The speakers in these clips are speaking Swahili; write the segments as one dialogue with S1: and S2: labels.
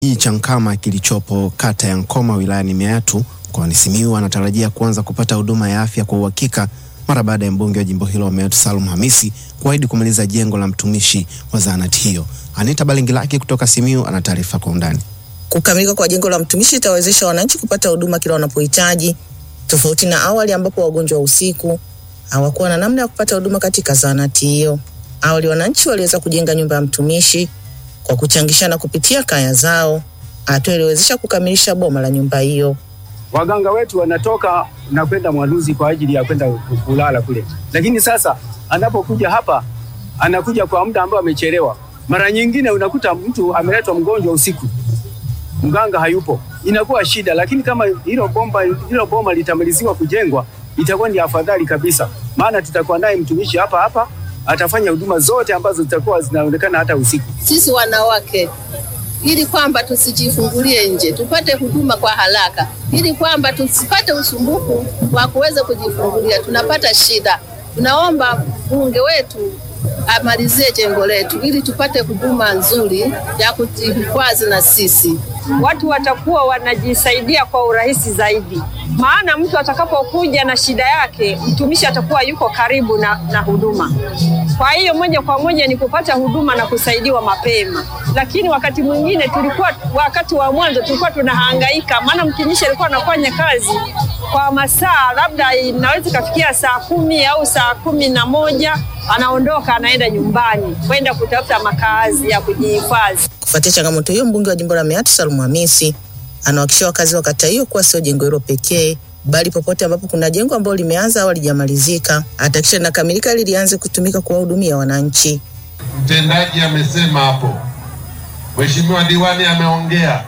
S1: kijiji cha Nkama kilichopo kata ya Nkoma wilayani Meatu mkoani Simiyu anatarajia kuanza kupata huduma ya afya kwa uhakika mara baada ya mbunge wa jimbo hilo Meatu Salum Hamisi kuahidi kumaliza jengo la mtumishi wa zahanati hiyo. Anita Balingilaki kutoka Simiyu ana taarifa kwa undani.
S2: Kukamilika kwa jengo la mtumishi itawezesha wananchi kupata huduma kila wanapohitaji, tofauti na awali ambapo wagonjwa wa usiku hawakuwa na namna ya kupata huduma katika zahanati hiyo. Awali wananchi waliweza kujenga nyumba ya mtumishi kwa kuchangishana kupitia kaya zao, hatua iliyowezesha kukamilisha boma la nyumba hiyo.
S3: Waganga wetu wanatoka na kwenda Mwaluzi kwa ajili ya kwenda kulala kule, lakini sasa anapokuja hapa anakuja kwa muda ambao amechelewa. Mara nyingine unakuta mtu ameletwa mgonjwa usiku, mganga hayupo, inakuwa shida. Lakini kama hilo bomba hilo boma litamaliziwa kujengwa, itakuwa ni afadhali kabisa, maana tutakuwa naye mtumishi hapa hapa, atafanya huduma zote ambazo zitakuwa zinaonekana hata usiku.
S4: Sisi wanawake ili kwamba tusijifungulie nje, tupate huduma kwa haraka, ili kwamba tusipate usumbufu wa kuweza kujifungulia, tunapata shida. Tunaomba bunge wetu amalizie jengo letu ili tupate huduma nzuri ya kujihifadhi na sisi.
S5: Watu watakuwa wanajisaidia kwa urahisi zaidi, maana mtu atakapokuja na shida yake, mtumishi atakuwa yuko karibu na, na huduma. Kwa hiyo moja kwa moja ni kupata huduma na kusaidiwa mapema. Lakini wakati mwingine tulikuwa, wakati wa mwanzo tulikuwa tunahangaika, maana mtumishi alikuwa anafanya kazi kwa masaa labda inaweza ikafikia saa kumi au saa kumi na moja anaondoka anaenda nyumbani kwenda kutafuta makazi ya kujihifadhi.
S2: Kufuatia changamoto hiyo, mbunge wa jimbo la Meatu Salum Hamisi anawahakikishia wakazi wa kata hiyo kuwa sio jengo hilo pekee, bali popote ambapo kuna jengo ambalo limeanza au halijamalizika atahakikisha linakamilika ili lianze kutumika kuwahudumia wananchi.
S6: Mtendaji amesema hapo, Mheshimiwa diwani ameongea.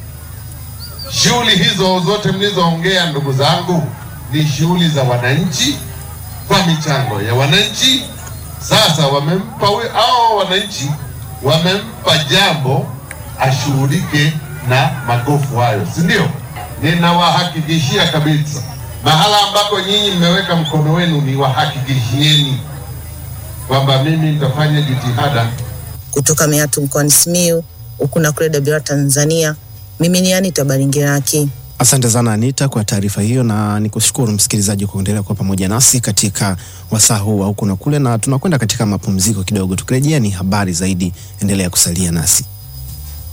S6: Shughuli hizo zote mlizoongea, ndugu zangu, ni shughuli za wananchi kwa michango ya wananchi. Sasa wamempa hao wananchi, wamempa jambo ashughulike na magofu hayo, si ndio? Ninawahakikishia kabisa, mahala ambako nyinyi mmeweka mkono wenu, ni wahakikishieni kwamba mimi nitafanya jitihada.
S2: Kutoka Meatu mkoani Simiyu, huku na kule Dabira Tanzania, mimi ni Anita Balingiraki.
S1: Asante sana Anita kwa taarifa hiyo, na nikushukuru msikilizaji kwa kuendelea kuwa pamoja nasi katika wasaa huu wa huku na kule, na tunakwenda katika mapumziko kidogo. Tukirejea ni habari zaidi, endelea kusalia nasi.